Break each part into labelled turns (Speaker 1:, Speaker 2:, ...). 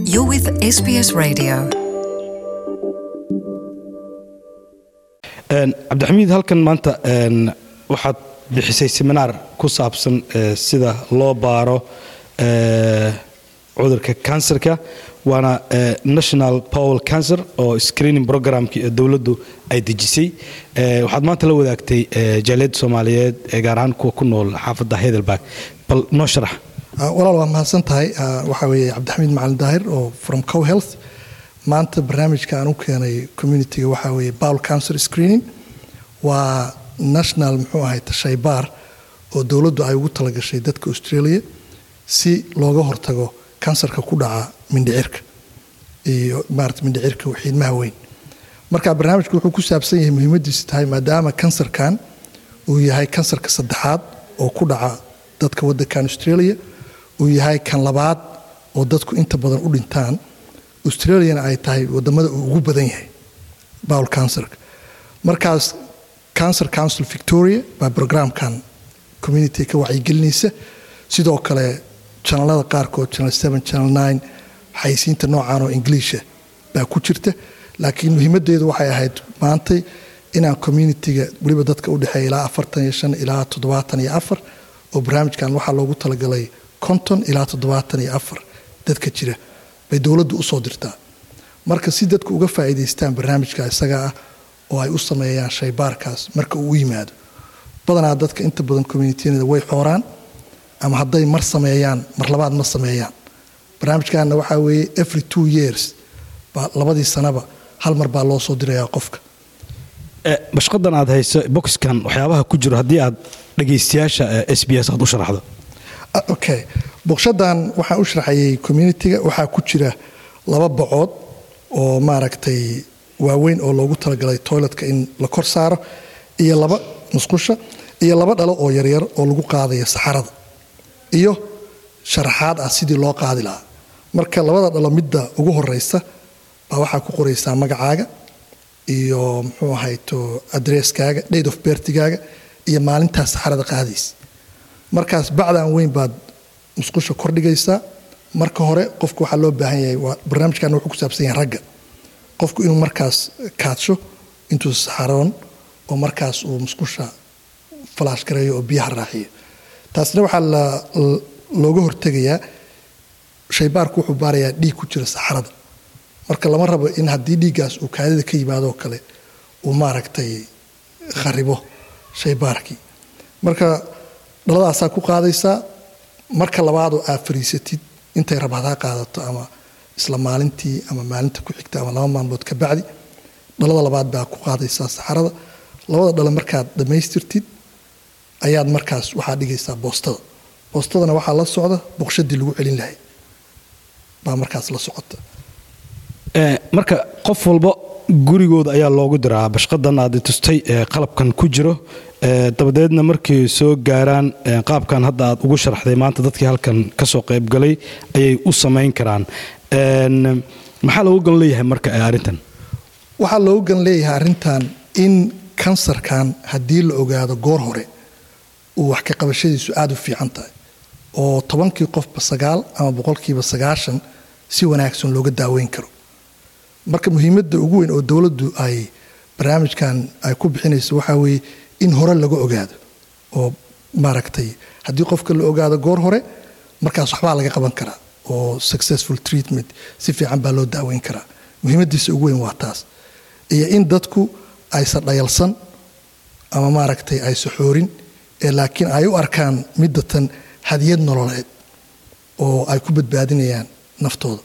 Speaker 1: You're with SBS Radio.
Speaker 2: cabdixamiid halkan maanta waxaad bixisay seminaar ku saabsan sida loo baaro cudurka kansarka waana national powel cancer oo screening programkii ee dowladdu ay dejisay waxaad maanta la wadaagtay jaaliyadda soomaaliyeed ee gaar ahaan kuwa ku nool xaafadda heidelberg bal noo sharax
Speaker 3: walaal waa mahadsan tahay waxaa weeye cabdixamiid macalin daahir oo from cow health maanta barnaamijka aan u keenay communitiga waxaa weeye bowl cancer screening waa national muxuu ahay shaybaar oo dowladdu ay ugu talagashay dadka australia si looga hortago kansarka ku dhaca mindhicirka iyo maarata mindhicirka xiidmaha weyn marka barnaamijku wuxuu ku saabsan yahay muhiimadiisu tahay maadaama kansarkan uu yahay kansarka saddexaad oo ku dhaca dadka waddankan australia uu yahay kan labaad oo dadku inta badan u dhintaan australiana ay tahay wadamada uu ugu badan yahay bowl cancerka markaas cancer council victoria baa programkan community ka wacyigelinaysa sidoo kale janalada qaarkood channel seven channel nine xayisiinta noocan oo ingiliisha baa ku jirta laakiin muhiimadeedu waxay ahayd maantay inaan communitiga weliba dadka udhexeeya ilaa afartan iyo shan ilaa toddobaatan iyo afar oo barnaamijkan waxaa loogu talagalay konton ilaa toddobaatan iyo afar dadka jira bay dowladdu usoo dirtaa marka si dadku uga faa'iidaystaan barnaamijka isaga ah oo ay u sameeyaan shaybaarkaas marka uu u yimaado badanaa dadka inta badan communitynada way xooraan ama hadday mar sameeyaan mar labaad ma sameeyaan barnaamijkaana waxaa weeye every two years baa labadii sanaba hal mar baa loo soo dirayaa qofka
Speaker 2: bashqadan aad hayso boxkan waxyaabaha ku jiro haddii aad dhagaystayaasha s b s aad u sharaxdo
Speaker 3: okay boqshadan waxaan u sharaxayay communitiga waxaa ku jira laba bocood oo maaragtay waaweyn oo loogu talagalay toiletka in la kor saaro iyo laba musqusha iyo laba dhalo oo yaryar oo lagu qaadaya saxarada iyo sharaxaad ah sidii loo qaadi lahaa marka labada dhalo midda ugu horeysa baa waxaa ku qoraysaa magacaaga iyo muxuu ahayto adresskaaga date of bertigaaga iyo maalintaa saxarada qaadaysa markaas bacdan weyn baad musqusha kordhigaysaa marka hore qofku waxaa loo baahan yahay barnaamijkan wuxuu ku saabsan yahay ragga qofku inuu markaas kaadsho intuu saxaroon oo markaas uu musqusha falaash gareeyo oo biyaha raaxiyo taasna waxaa looga hortegayaa shaybaarku wuxuu baarayaa dhiig ku jira saxarada marka lama rabo in haddii dhiiggaas uu kaadida ka yimaadoo kale uu maaragtay kharibo shaybaarkii marka dhaladaasaa ku qaadaysaa marka labaadoo aad fariisatid intay rabhadaa qaadato ama isla maalintii ama maalinta ku xigta ama laba maalmood ka bacdi dhalada labaad baa ku qaadaysaa saxarada labada dhalo markaad dhammaystirtid ayaad markaas waxaa dhigaysaa boostada boostadana waxaa la socda boqshadii lagu celin lahay baa markaas la socota
Speaker 2: marka qof walba gurigooda ayaa loogu diraa bashqadan aad tustay qalabkan ku jiro dabadeedna markay soo gaaraan qaabkan hadda aad ugu sharaxday maanta dadkii halkan ka soo qaybgalay ayay u samayn karaan maxaa loogu gan leeyahay marka arrintan
Speaker 3: waxaa loogu gan leeyahay arrintan in kansarkan haddii la ogaado goor hore uu wax ka qabashadiisu aada u fiican tahay oo tobankii qofba sagaal ama boqolkiiba sagaashan si wanaagsan looga daaweyn karo marka muhiimadda ugu weyn oo dowladdu ay barnaamijkan ay ku bixinayso waxaa weeye in hore laga ogaado oo maaragtay haddii qofka la ogaado goor hore markaas waxbaa laga qaban karaa oo successful treatment si fiican baa loo daaweyn karaa muhiimadiisa ugu weyn waa taas iyo in dadku aysan dhayalsan ama maaragtay aysa xoorin ee laakiin ay u arkaan middatan hadiyad nololeed oo ay ku badbaadinayaan naftooda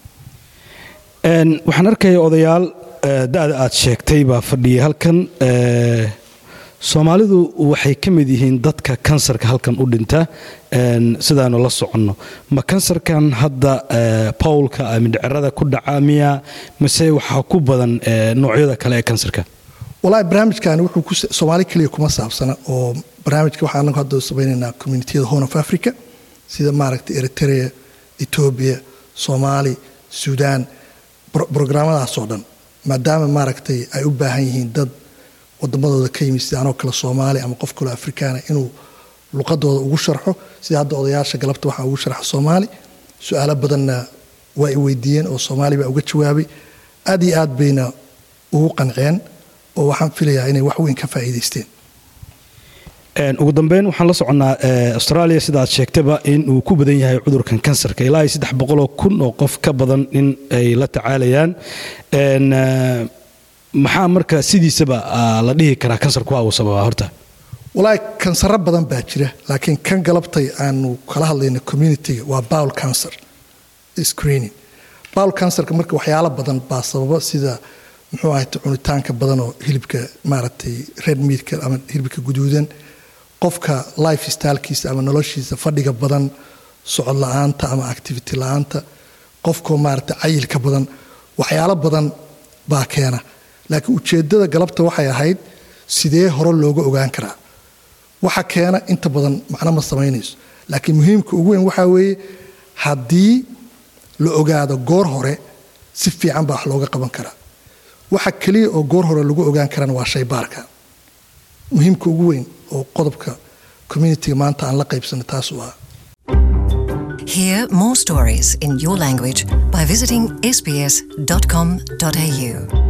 Speaker 2: waxaan arkaya odayaal da-da aad sheegtay baa fadhiyay halkan soomaalidu waxay ka mid yihiin dadka kansarka halkan u dhinta sidaanu la soconno ma kansarkan hadda bowlka mindhicirada ku dhaca miya mise waxaa ku badan noocyada kale ee kansarka
Speaker 3: walahi barnaamijkan wuxuu soomaali keliya kuma saabsana oo barnaamijka waxaan anagu hadda samaynaynaa communitiyada horn of africa sida maaragtay eritrea etoobiya soomaali suudaan brograamadaasoo dhan maadaama maaragtay ay u baahan yihiin dad wadamadooda ka yimid sida anoo kale soomaali ama qof kaloo afrikaana inuu luqadooda ugu sharxo sida hadda odayaasha galabta waxaa ugu sharxa soomaali su-aalo badanna waa i weydiiyeen oo soomaali baa uga jawaabay aad iyo aad bayna ugu qanceen oo waxaan filayaa inay wax weyn ka faa'iidaysteen
Speaker 2: ugu dambeyn waxaan la soconnaa australia sida aad sheegtaba in uu ku badan yahay cudurkan kansarka ilaa iyo saddex boqoloo kun oo qof ka badan in ay la tacaalayaan maxaa marka sidiisaba la dhihi karaa kansarku waa uu sababaa horta
Speaker 3: walaahi kansaro badan baa jira laakiin kan galabtay aanu kala hadlayna communitiga waa bowl cancer screening bowl cancerka marka waxyaalo badan baa sababa sida muxuu ahayta cunitaanka badan oo hilibka maaragtay red meatka ama hilibka guduudan qofka life stylkiisa ama noloshiisa fadhiga badan socod la-aanta ama activity la-aanta qofkoo maaragtay cayilka badan waxyaalo badan baa keena laakiin ujeeddada galabta waxay ahayd sidee hore looga ogaan karaa waxa keena inta badan macno ma samaynayso laakiin muhiimka ugu weyn waxaa weeye haddii la ogaado goor hore si fiican baa wax looga qaban karaa waxa keliya oo goor hore lagu ogaan karana waa shaybaarka muhiimka ugu weyn oo qodobka communitiga maanta aan la qaybsanay taas u ah
Speaker 1: Hear more stories in your language by visiting sbs.com.au.